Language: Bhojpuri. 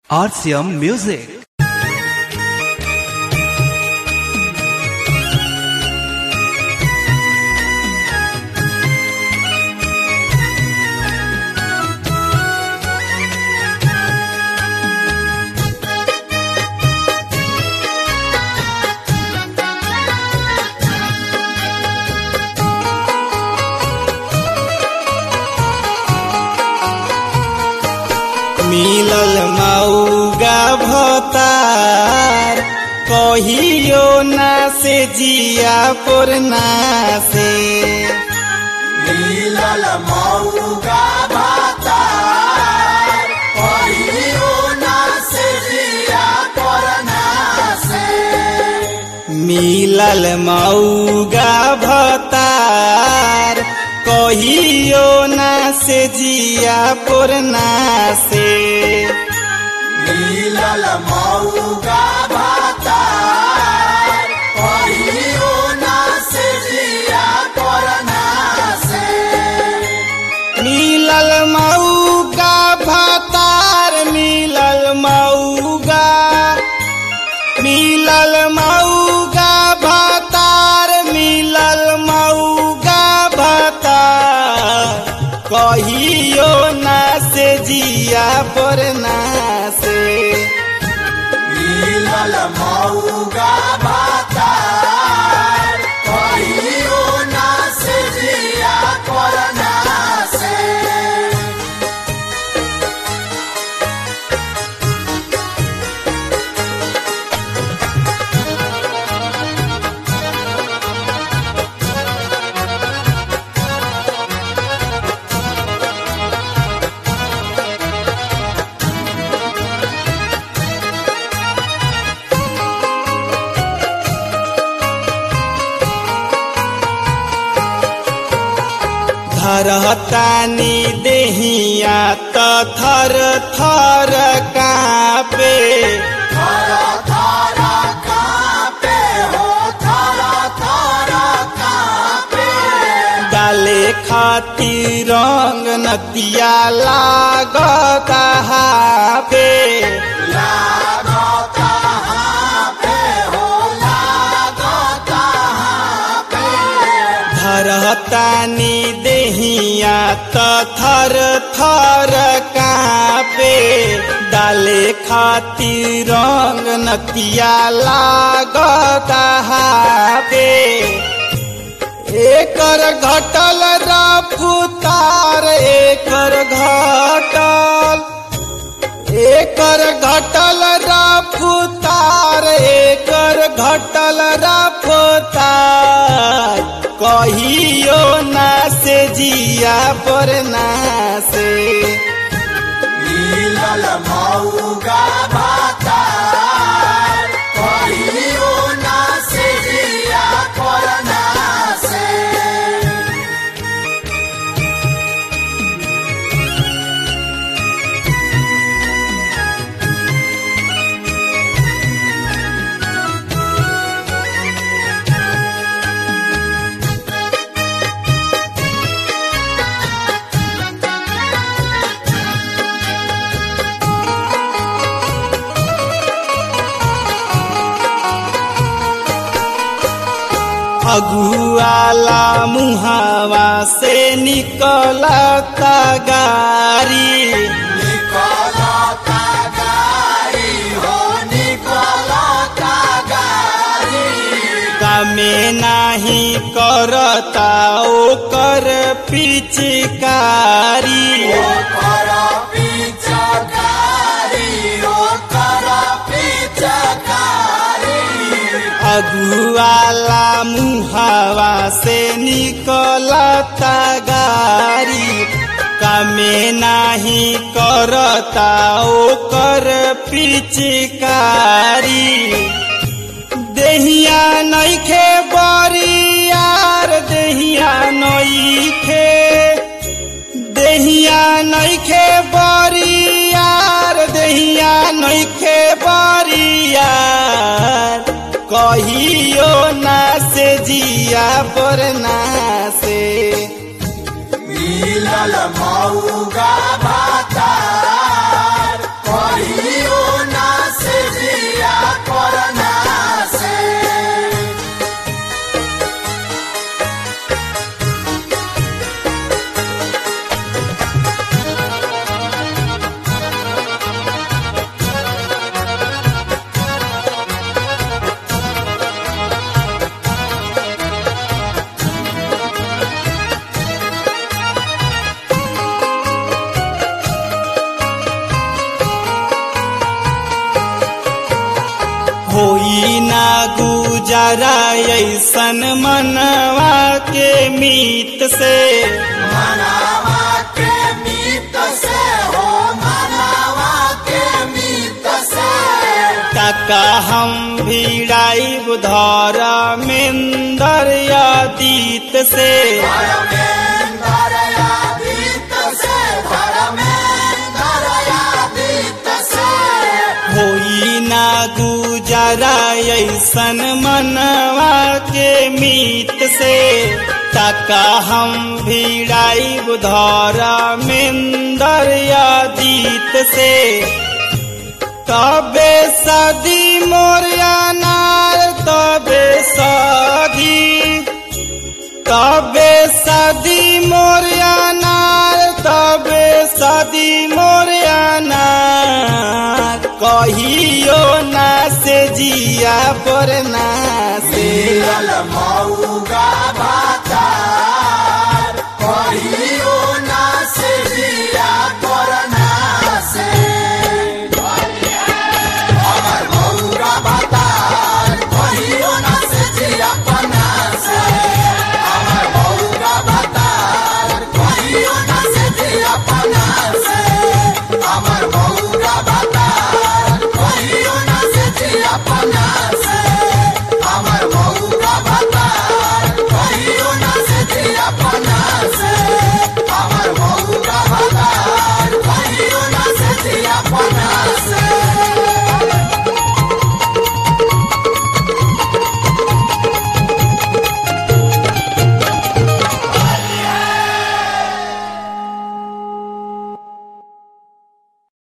RCM Music. मिलल मऊगा भतार कहियो ना से जिया पुरना से मिलल मऊगा भातार कहियो ना से जिया करना से मिलल मऊगा भतार कहियो ना से जिया पुरना से मिलल मऊगा भातार कहियो ना से जिया करना से मिलल मऊगा भतार मिलल मऊगा मिलल मऊगा भतार मिलल मऊगा भतार कहियो ना से जिया पर ना से मिलल मऊगा भातार कहियो ना से जिया करना से धरतानी देहिया त थर थर कापे थारा थारा कापे हो थारा थारा कापे डाले खातिर रंग नतिया लागता हापे लागता हापे हो लागता हापे धरतानी देहिया त थर थर कापे डाले खातिर रंग नतिया लागता हापे एकर घटल रफ्तार एकर घटल एकर घटल रफ्तार एकर घटल रफ्तार कहियो ना से जिया पर ना से मिलल मऊगा भातार कहियो ना से जिया करना से अगुआला मुहावा से निकलता गारी निकलता गाड़ी हो निकलता गाड़ी कमे नाही करता ओकर पिचकारी ओकर पिचकारी ओकर पिचकारी अगुआला मुहावा से निकलता गारी कमे नाही करता ओकर पिचकारी देहिया नइखे बरियार देहिया नइखे देहिया नइखे बरियार देहिया नइखे बरियार कहियो ना से जिया पर ना से मिलल मऊगा भातार कहियो होई ना गुजारा ऐसन मनवा के मीत से मनावा के मीत से हो मनावा के मीत से तका हम भिड़ाई बुधर मेन्दर अतीत से धर्मेंद्र यादीत से धर्मेंद्र यादीत से होई ना गुजारा ऐसन मनवा के मीत से तका हम भिड़ाई बुधर मेन्दर अतीत से तबे सदी मोरिया नार तबे सदी तबे सदी मोरिया नार तबे सदी मोरिया नार कहियो ना से जिया पर ना से मिलल मऊगा भाता